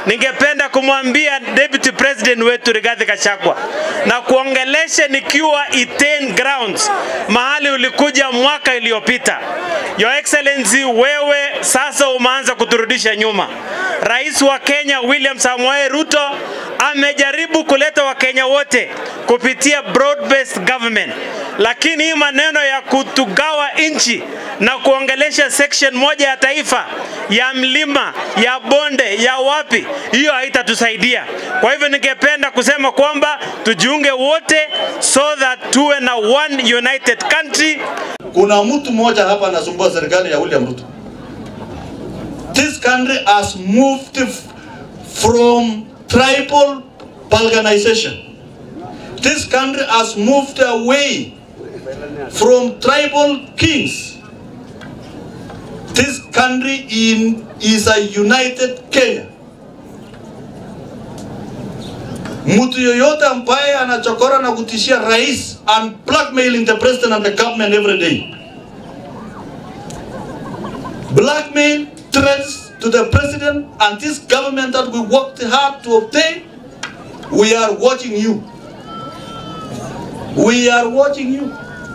ningependa kumwambia deputy president wetu Rigathi Gachagua na kuongeleshe nikiwa Iten grounds, mahali ulikuja mwaka iliyopita. Your Excellency, wewe sasa umeanza kuturudisha nyuma. Rais wa Kenya William Samoei Ruto amejaribu kuleta Wakenya wote kupitia broad based government, lakini hii maneno ya kutugawa nchi na kuongelesha section moja ya taifa ya mlima ya bonde ya wapi, hiyo haitatusaidia. Kwa hivyo ningependa kusema kwamba tujiunge wote so that tuwe na one united country. Kuna mtu mmoja hapa anasumbua serikali ya William Ruto. This country has moved f- from tribal balkanization. This country has moved away from tribal kings. This country in, is a united Kenya. Mtu yoyote ambaye anachokora na kutishia rais and blackmailing the president and the government every day. Blackmail threats to the president and this government that we worked hard to obtain. We are watching you. We are watching you.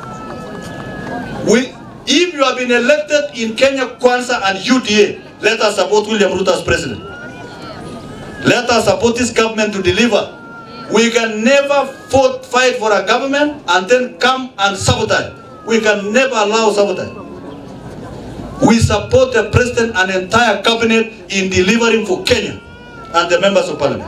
We, if you have been elected in Kenya Kwanza and UDA, let us support William Ruto as president. Let us support this government to deliver. We can never fought, fight for a government and then come and sabotage. We can never allow sabotage. We support the president and entire cabinet in delivering for Kenya and the members of parliament.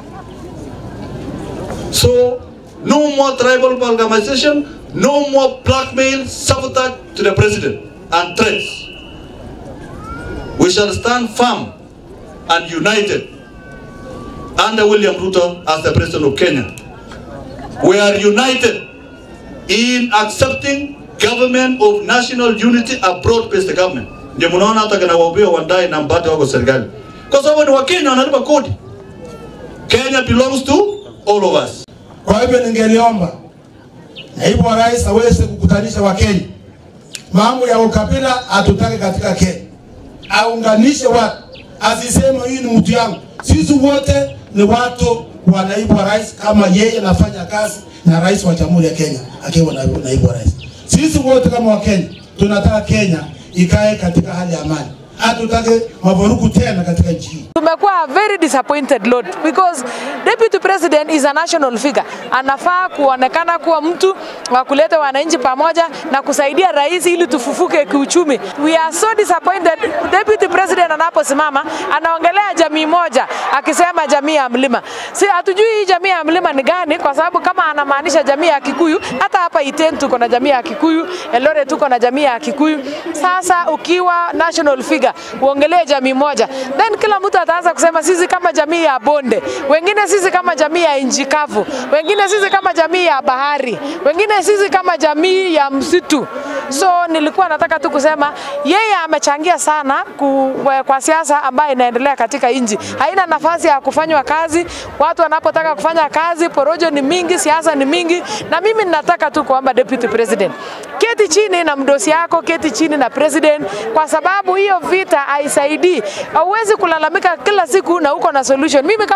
So, no more tribal amalgamation, no more blackmail, sabotage to the president and threats. We shall stand firm and united under William Ruto as the president of Kenya. We are united in accepting government of national unity, a broad-based government. Ndio mnaona hata kina Waubio Wandai na Mbate wako serikali, kwa sababu ni Wakenya wanalipa kodi. Kenya belongs to all of us. Kwa hivyo ningeliomba naibu wa rais aweze kukutanisha Wakenya. Mambo ya ukabila hatutaki katika Kenya, aunganishe watu, asiseme hii ni mtu yangu. Sisi wote ni watu wa naibu wa rais, kama yeye anafanya kazi na rais wa jamhuri ya Kenya akiwa naibu, naibu wa rais. Sisi wote kama Wakenya tunataka Kenya ikae katika hali ya amani, hatutaki mavurugu tena katika nchi hii. tumekuwa very disappointed Lord because deputy president is a national figure. Anafaa kuonekana kuwa mtu wa kuleta wananchi pamoja na kusaidia rais ili tufufuke kiuchumi. We are so disappointed. Deputy president anaposimama anaongelea jamii moja akisema jamii ya mlima. Si hatujui hii jamii ya mlima ni gani, kwa sababu kama anamaanisha jamii ya Kikuyu, hata hapa Iten tuko na jamii ya Kikuyu, Eldoret tuko na jamii ya Kikuyu. Sasa ukiwa national figure uongelee jamii moja, then kila mtu ataanza kusema sisi kama jamii ya bonde, wengine sisi kama jamii ya nchi kavu, wengine sisi kama jamii ya bahari, wengine sisi kama jamii ya msitu. So nilikuwa nataka tu kusema yeye amechangia sana ku, kwa siasa ambayo inaendelea katika nchi, haina nafasi ya kufanywa kazi. Watu wanapotaka kufanya kazi, porojo ni mingi, siasa ni mingi, na mimi ninataka tu kuomba deputy president, keti chini na mdosi yako, keti chini na president, kwa sababu hiyo vita haisaidii. Hauwezi kulalamika kila siku na uko na solution. Mimi kama